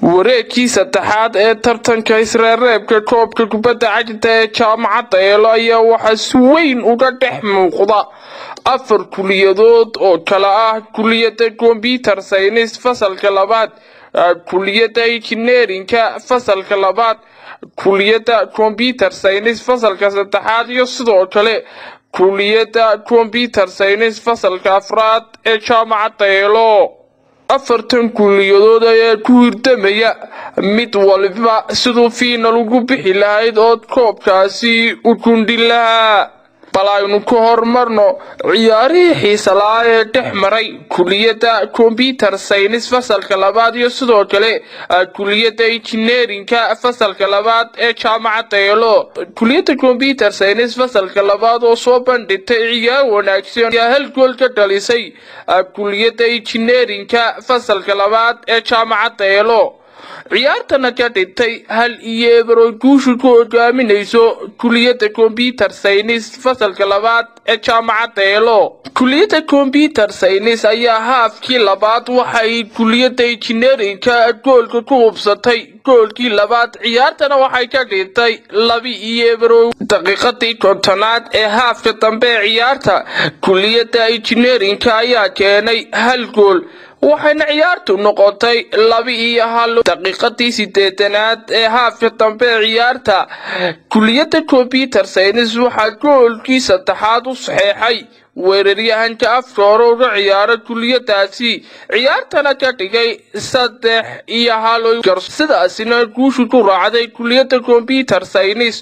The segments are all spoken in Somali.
wareegkii saddexaad ee tartanka isreereebka koobka kubadda cagta ee jaamacadda eelo ayaa waxaa si weyn uga dhex muuqda afar kuliyadood oo kala ah kuliyadda kombyutar saynis fasalka labaad kuliyadda injineerinka fasalka labaad kuliyadda kombyutar saynis fasalka saddexaad iyo sidoo kale kuliyadda kombyutar saynis fasalka afraad ee jaamacadda eelo afartan kuliyadood ayaa ku hirdamaya mid waliba siduu fiinal ugu bixi lahayd ood koobkaasi u gundhin lahaa bal aynu ka hormarno ciyaarihii xiisa la-aa ee dhex maray kuliyadda kombyutar saynis fasalka labaad iyo sidoo kale kuliyadda injineerinka fasalka labaad ee jaamacadda eelo kuliyadda kombyutar saynis fasalka labaad oo soo bandhigtay ciyaar wanaagsan ayaa hal gool ka dhalisay kuliyadda injineerinka fasalka labaad ee jaamacadda eelo ciyaartana ka dhintay hal iyo eber oo guushu ku hogaaminayso kuliyadda kombyutar saynis fasalka labaad ee jaamacadda eelo kuliyadda kombyutar saynis ayaa haafkii labaad waxay kuliyadda injineerinka goolka ku hubsatay goolkii labaad ciyaartana waxay ka dhintay laba iyo eber oo daqiiqadii kontonaad ee haafka dambe ee ciyaarta kuliyadda injineerinka ayaa keenay hal gool waxayna ciyaartu noqotay laba iyo hal daqiiqadii sideetanaad ee haafka dambe ee ciyaarta kuliyadda kombyutar saynis waxaa goolkii saddexaad u saxeexay weeraryahanka afka hore uga ciyaara kuliyadaasi ciyaartana ka dhigay saddex iyo hal sidaasina guushu ku raacday kuliyadda kombyutar saynis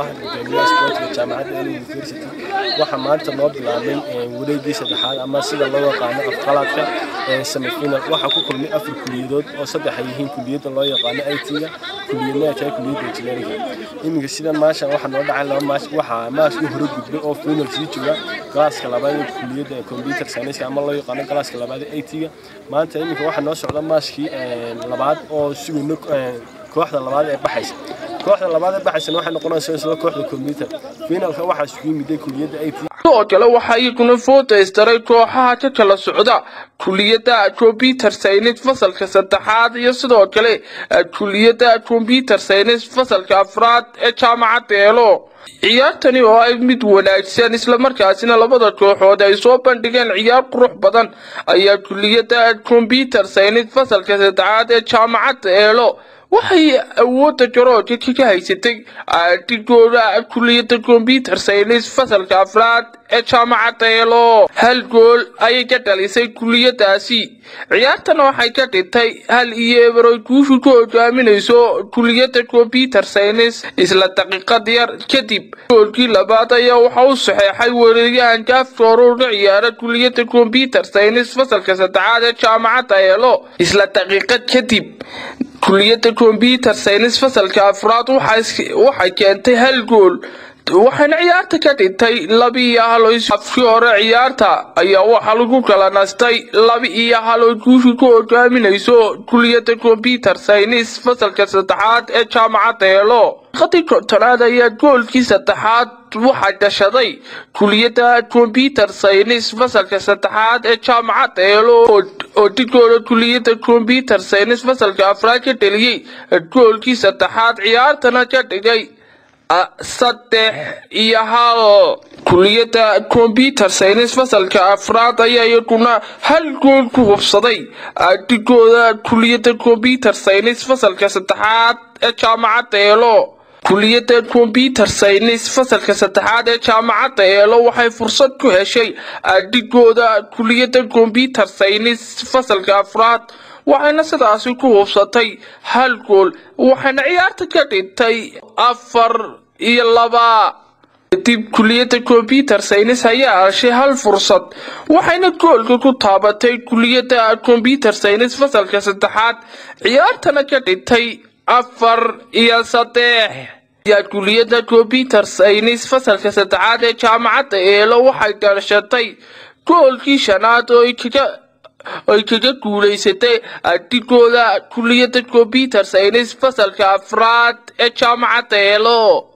waxaa maanta noo bilaabmay wareegii saddexaad ama sida loo yaqaano afqalaadka semifinal waxaa ku kulmay afar kuliyadood oo saddex ay yihiin kuliyadda loo yaqaano it-ga kuliyadna ay tahay kuliyadda engineeringa iminka sidan maashan waxaa noo dhacay laba maash waxaa maaskii hore gudbay oo final sii jooga galaaska labaad ee kuliyadda computer science ama loo yaqaano galaaska labaad ee it-ga maanta iminka waxaa noo socda maaskii labaad oo sugayno kooxda labaad ee baxaysa kooxda labaad ee baxaysana waxay noqonaysaa isla kooxda computer finalka waxaa isugu yimiday kuliyadda it sidoo kale waxaa iyaguna foodaystaray kooxaha ka kala socda kuliyadda kombyutar saynis fasalka saddexaad iyo sidoo kale kuliyadda kombyutar saynis fasalka afraad ee jaamacadda eelo ciyaartani oo ay mid wanaagsan islamarkaasina labada kooxood ay soo bandhigeen ciyaar qurux badan ayaa kuliyadda kombyutar saynis fasalka saddexaad ee jaamacadda eelo waxay awoodda garoonka kaga haysatay dhigooda kuliyadda kombyutar saynis fasalka afraad ee jaamacadda eelo hal gool ayay ka dhalisay kuliyadaasi ciyaartana waxay ka dhintay hal iyo eber oy guushu ku hogaaminayso kuliyadda kombyutar saynis isla daqiiqad yar kadib goolkii labaad ayaa waxa u saxeexay weeraryahanka afka hore uga ciyaara kuliyadda kombyutar saynis fasalka saddexaad ee jaamacadda eelo isla daqiiqad kadib kuliyadda kombyutar saynis fasalka afraad waxay keentay hal gool waxayna ciyaarta ka dhintay laba iyo hal afkii hore ciyaarta ayaa waxaa lagu kala nastay laba iyo hal oo guushu ku hogaaminayso kuliyadda kombyutar saynis fasalka saddexaad ee jaamacadda eelo daqiiqadii kontonaad ayaa goolkii saddexaad waxaa gashaday kuliyadda kombyutar saynis fasalka saddexaad ee jaamacadda eelo oo dhigooda kuliyadda kombyutar saynis fasalka afraad ka dheliyey goolkii saddexaad ciyaartana ka dhigay saddex iyo hal kuliyadda kombyutar saynis fasalka afraad ayaa iyaguna hal gool ku hubsaday dhigooda kuliyadda kombyutar saynis fasalka saddexaad ee jaamacadda eelo kuliyadda kombyutar saynis fasalka saddexaad ee jaamacadda eelo waxay fursad ku heshay dhigooda kuliyadda kombyutar saynis fasalka afraad waxayna sidaasi ku hubsatay hal gool waxayna ciyaarta ka dhintay afar iyo laba kadib kuliyadda kombyutar saynis ayaa heshay hal fursad waxayna goolka ku taabatay kuliyadda kombyutar saynis fasalka saddexaad ciyaartana ka dhintay afar iyo saddex ayaa kuliyadda kombyutar saynis fasalka saddexaad ee jaamacadda eelo waxay dhashatay goolkii shanaad oo kaga ay kaga guulaysatay dhigooda kuliyadda kombyutar saynis fasalka afraad ee jaamacadda eelo